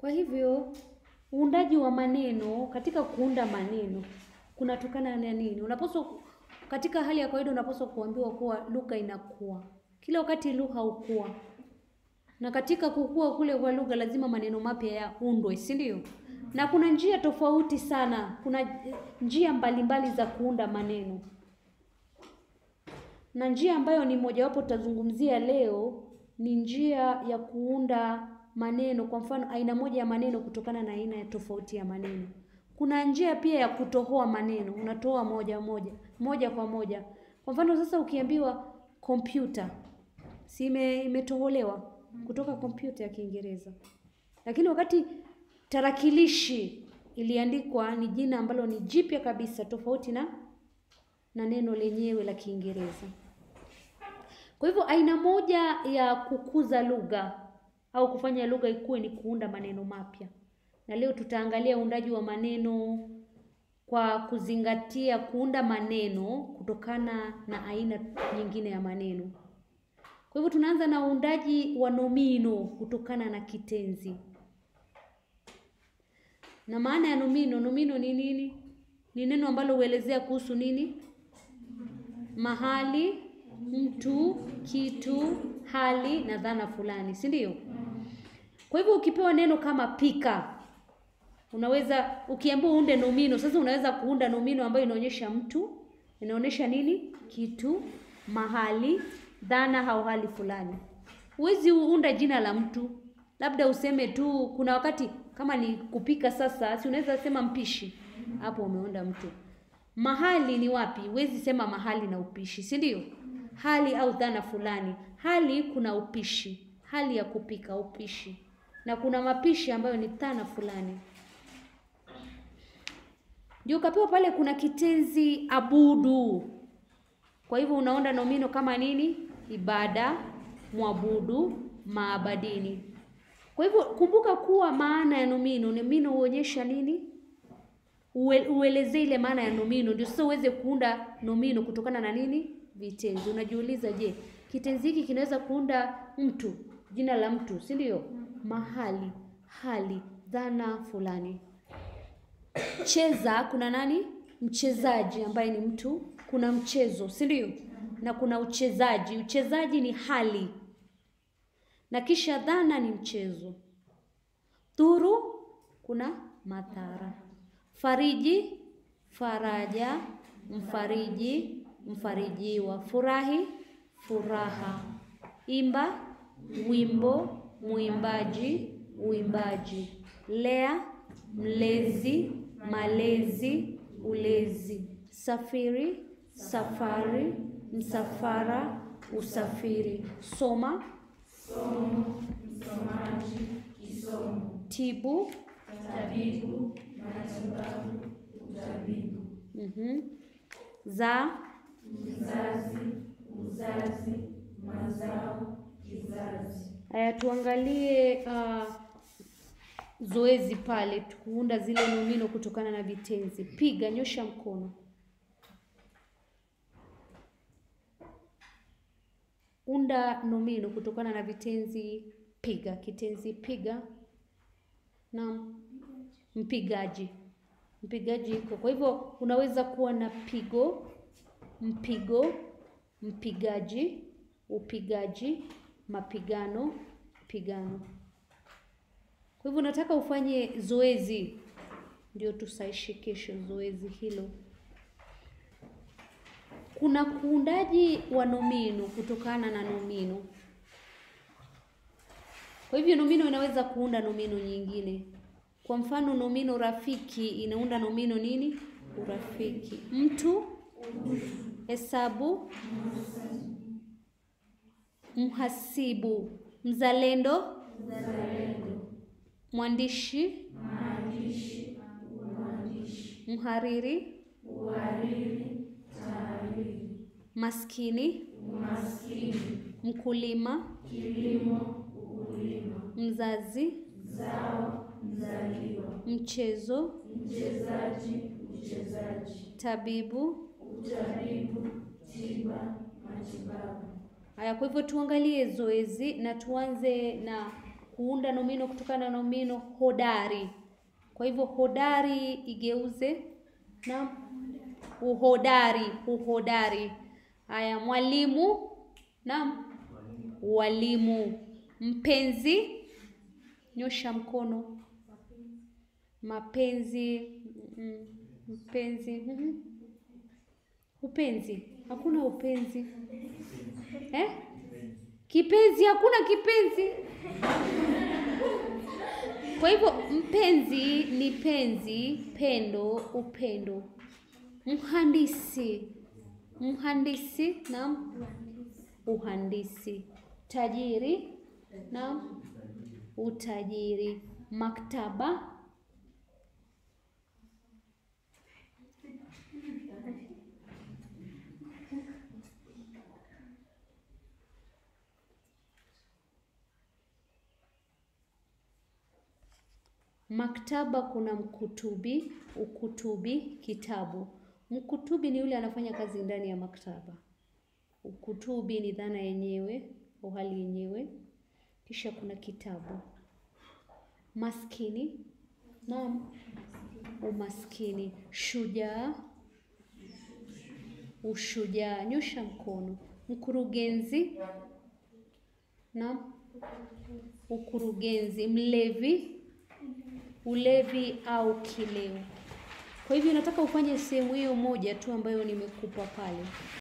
Kwa hivyo uundaji wa maneno, katika kuunda maneno kunatokana na nini? Unapaswa katika hali ya kawaida unapaswa kuambiwa kuwa lugha inakuwa. Kila wakati lugha hukua. Na katika kukua kule kwa lugha lazima maneno mapya yaundwe, si ndio? Na kuna njia tofauti sana, kuna njia mbalimbali za kuunda maneno. Na njia ambayo ni mojawapo tutazungumzia leo ni njia ya kuunda maneno, kwa mfano aina moja ya maneno kutokana na aina ya tofauti ya maneno. Kuna njia pia ya kutohoa maneno, unatoa moja moja, moja kwa moja. Kwa mfano sasa ukiambiwa kompyuta, si ime- imetoholewa kutoka kompyuta ya Kiingereza. Lakini wakati tarakilishi iliandikwa ni jina ambalo ni jipya kabisa tofauti na na neno lenyewe la Kiingereza. Kwa hivyo aina moja ya kukuza lugha au kufanya lugha ikue ni kuunda maneno mapya. Na leo tutaangalia uundaji wa maneno kwa kuzingatia kuunda maneno kutokana na aina nyingine ya maneno. Kwa hivyo tunaanza na uundaji wa nomino kutokana na kitenzi. Na maana ya nomino, nomino ni nini? Ni neno ambalo huelezea kuhusu nini? Mahali, mtu, kitu, hali na dhana fulani, si ndio? Kwa hivyo ukipewa neno kama pika, unaweza ukiambiwa uunde nomino, sasa unaweza kuunda nomino ambayo inaonyesha mtu, inaonyesha nini? Kitu, mahali, dhana au hali fulani. Huwezi uunda jina la mtu, labda useme tu. Kuna wakati kama ni kupika, sasa si unaweza sema mpishi, hapo umeunda mtu. Mahali ni wapi? Huwezi sema mahali na upishi, si ndio? Hali au dhana fulani. Hali kuna upishi, hali ya kupika, upishi, na kuna mapishi ambayo ni dhana fulani. Ndio ukapewa pale, kuna kitenzi abudu. Kwa hivyo unaunda nomino kama nini? Ibada, mwabudu, maabadini. Kwa hivyo kumbuka kuwa maana ya nomino, nomino huonyesha nini? Ue- Uelezee ile maana ya nomino, ndio sasa uweze kuunda nomino kutokana na nini? Vitenzi. Unajiuliza, je, kitenzi hiki kinaweza kuunda mtu, jina la mtu, si ndio? Mahali, hali, dhana fulani. Cheza, kuna nani? Mchezaji ambaye ni mtu. Kuna mchezo, si ndio? Na kuna uchezaji. Uchezaji ni hali, na kisha dhana ni mchezo. Dhuru, kuna madhara. Fariji, faraja, mfariji, mfarijiwa. Furahi, furaha. Imba, wimbo, mwimbaji, uimbaji. Lea, mlezi, malezi, ulezi. Safiri, safari, msafara, usafiri. Soma, tibu, mhm, za, Haya, tuangalie uh, zoezi pale kuunda zile nomino kutokana na vitenzi. Piga, nyosha mkono. Unda nomino kutokana na vitenzi. Piga, kitenzi piga na mpigaji. Mpigaji iko. Kwa hivyo unaweza kuwa na pigo, mpigo, mpigaji, upigaji, mapigano, pigano. Kwa hivyo nataka ufanye zoezi ndio tusaishe kesho zoezi hilo. Kuna kuundaji wa nomino kutokana na nomino. Kwa hivyo nomino inaweza kuunda nomino nyingine. Kwa mfano nomino rafiki inaunda nomino nini? Urafiki. Mtu, hesabu, mhasibu, mzalendo, mwandishi, mhariri, maskini, mkulima, mzazi, mchezo, tabibu, Haya, kwa hivyo tuangalie zoezi na tuanze na kuunda nomino kutokana na nomino hodari. Kwa hivyo hodari igeuze na uhodari, uhodari. Haya, mwalimu na walimu. Mpenzi, nyosha mkono. Mapenzi, mm, mpenzi, mhm. Upenzi, hakuna upenzi eh? Kipenzi, hakuna kipenzi. Kwa hivyo mpenzi ni penzi, pendo, upendo. Mhandisi, mhandisi na uhandisi. Tajiri na utajiri. Maktaba, maktaba kuna mkutubi, ukutubi, kitabu. Mkutubi ni yule anafanya kazi ndani ya maktaba. Ukutubi ni dhana yenyewe au hali yenyewe. Kisha kuna kitabu. Maskini, naam, umaskini. Shujaa, ushujaa. Nyosha mkono. Mkurugenzi, naam, ukurugenzi. Mlevi, ulevi au kileo. Kwa hivyo nataka ufanye sehemu hiyo moja tu ambayo nimekupa pale.